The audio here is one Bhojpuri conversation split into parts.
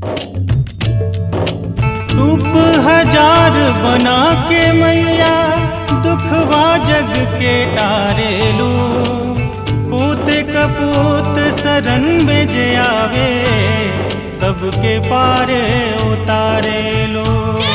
रूप हजार बना के मैया दुखवा जग के तारेलू पूत कपूत शरण में जे आवे सबके पार उतारेलू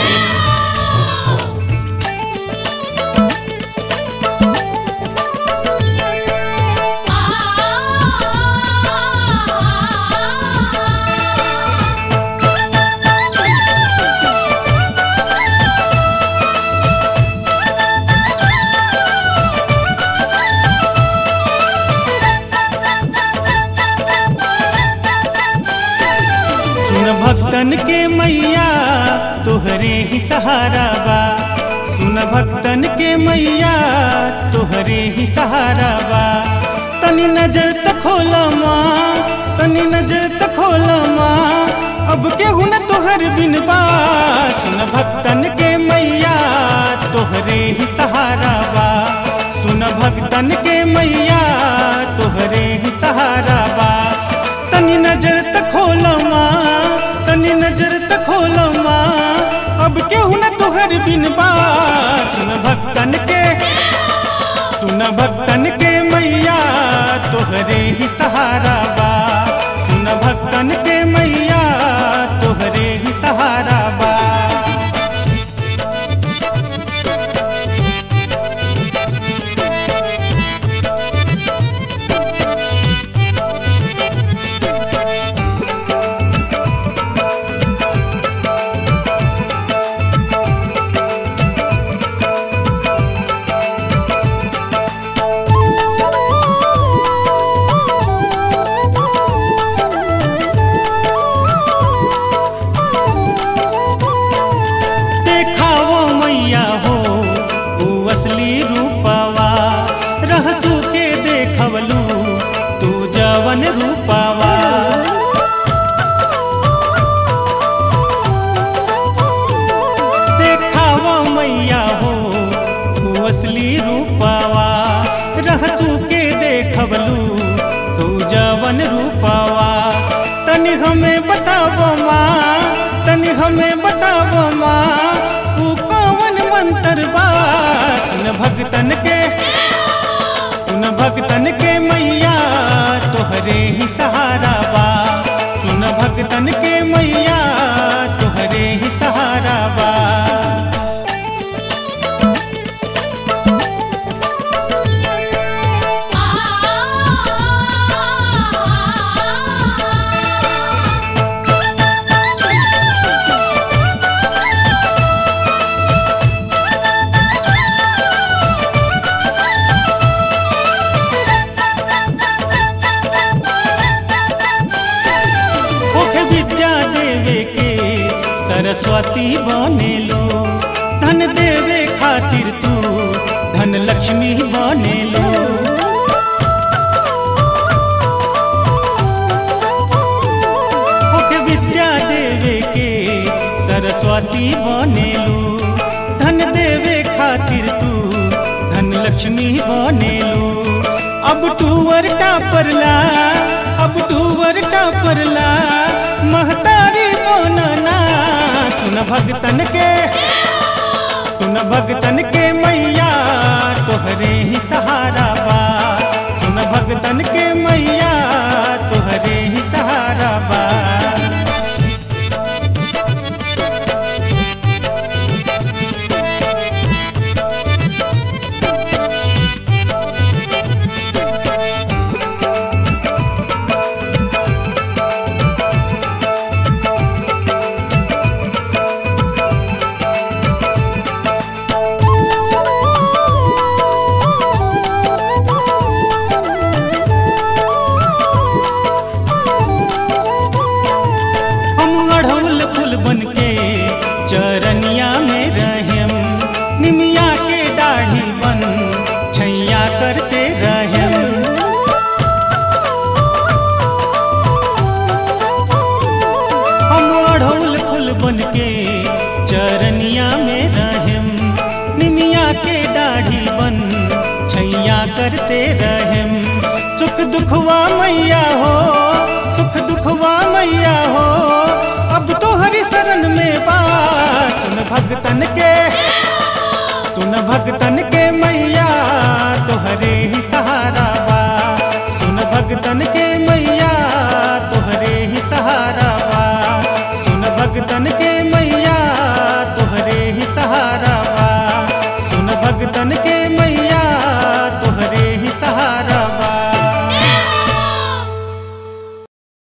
सुन भक्तन के मैया तोहरे ही सहारा बा सुन भक्तन के मैया तोहरे ही सहारा बा तनी नजर तक खोला माँ तनी नजर तक खोला माँ अब केहू न तोहर बिन बा सुन भक्तन के मैया तोहरे ही सहारा बा सुन भक्तन के मैया तोहरे ही सहारा बा तनी नजर तक खोला माँ तनी नजर तक खोला माँ अब केहू न तोहर बिन बा सुन भक्तन के सुन भक्तन के मैया तोहरे ही सहारा बा सुन भक्तन के मैया तोहरे ही सहारा बा देखावो मैया हो तू असली रूपावा रहसू के देखवलू तू जवन रूपावा देखावो मैया हो तू असली रूपावा रहसू के देखवलू तू जवन रूपावा तनि हमें बतावो माँ तनि हमें बतावो माँ तू कौन मंत्र बा सुन भगतन के सुन भगतन के मैया तोहरे ही सहारा बा सुन भगतन के मैया तोहरे ही सहारा बा ओखे विद्या देवे के सरस्वती बनेलो धन देवे खातिर तू धन लक्ष्मी बनेलो ओखे विद्या देवे के सरस्वती बनेलो धन देवे खातिर तू धन लक्ष्मी बनेलो अब टूवर टापरला अब टूवर टापरला महतारी बनना सुन भगतन के सुन भगतन के मैया तोहरे ही सहारा बा सुन भगतन के मैया तोहरे ही सहारा बा हम अढ़ौल फूल बन के चरनिया में रहेम निमिया के दाढ़ी बन छैया करते रहेम हम अढ़ौल फूल बन के चरनिया में रहेम निमिया के दाढ़ी बन छैया करते रहेम सुख दुखवा मैया हो सुख दुखवा मैया हो अब भक्तन के